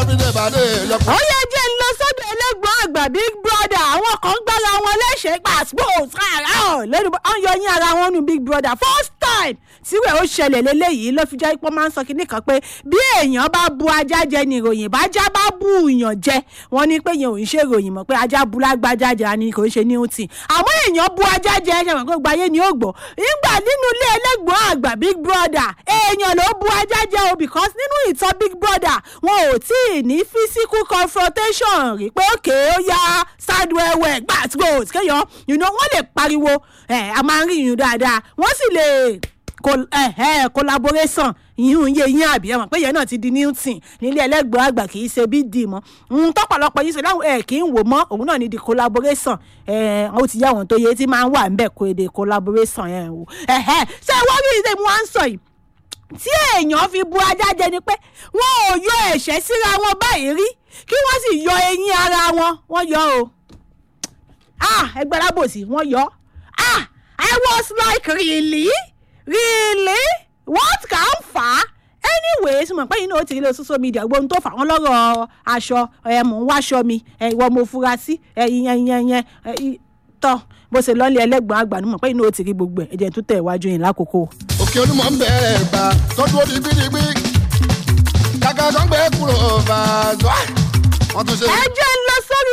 bí dé ìbàdí lọ́pọ̀. ó yẹ jẹ́ ń lọ sọ́dọ̀ ẹlẹ́gbọ́n àgbà big brother àwọn kan gbára wọn léṣe pàṣípò sára ọ̀ lẹ́nu ọ̀n yọ yín ara wọn nu big brother first time síwẹ̀ ó ṣẹlẹ̀ lélẹ́yìí ló fi jẹ́ pé máa ń sọ kinní kan pé bí èèyàn bá bu ajá jẹ ni ìròyìn bájá bá bu èèyàn jẹ wọ́n ní pé yẹn ò ń ṣe ìròyìn mọ̀ pé ajá bu lágbájá jẹ ni kò ń ṣe newton àmọ́ èèyàn bu ajá jẹ ẹ̀ ṣàmọ̀ pé gbáyé ni ó gbọ́ nígbà nínú ilé ẹlẹ́gbọ́n àgbà big brother èèyàn ló bu ajá jẹ o because nínú ìtàn big brother wọn ò tí ì ní physical confrontation rí pé òkè ó yá sadwẹ́wẹ́ gbàtúgbò kéèyàn you know, wọ́n lè pariwo ẹ̀ a máa ń rí ìyún dáadáa wọ́n sì lè col- eh, eh, collaboration yíyún yé yín àbí ẹ̀wọ̀n pé yẹn náà ti di newton nílé ẹlẹ́gbọ̀n àgbà kì í ṣe bí dì mọ́ ohun tọ́pọ̀lọpọ̀ yìí ṣe láwọn ẹ̀ kì í wò mọ́ òun náà ní di collaboration ẹ̀ ó ti yá àwọn tó yẹ tí máa ń wà ń bẹ̀ kó èdè collaboration yẹn wò ẹ̀hẹ́ ṣé wọ́n rí ìṣe mu wá ń sọ yìí tí èèyàn fi bu ajá jẹ ni pé wọn ò yọ ẹ̀ṣẹ́ síra wọn báyìí rí kí wọ́n sì yọ eyín ara wọn wọ́n yọ o ah ẹgbẹ́ alábòsí wọ́n yọ ah i was like really really what can fà á anyways mo pé yín náà ó ti rí lọ social media gbóhun tó fà wọ́n lọ́rọ̀ aṣọ ẹ̀ mò ń wáṣọ mi ẹ̀ ìwọ mo fura sí ẹ̀ ìyẹn ìyẹn ìyẹn ẹ̀ ì- tọ́ bó ṣe lọ́ọ́lé ẹlẹ́gbọ̀n àgbà ni mo pé yín náà ó ti rí gbogbo ẹ̀ ẹ̀jẹ̀ tó tẹ̀ iwájú yín lákòókò. òkè onímọ̀ ń bẹ̀rẹ̀ bá tọ́jú ó digbidigbi kàkà kan gbé kúrò bá a zọ́ wọ́n tún ṣe. ẹ jẹ́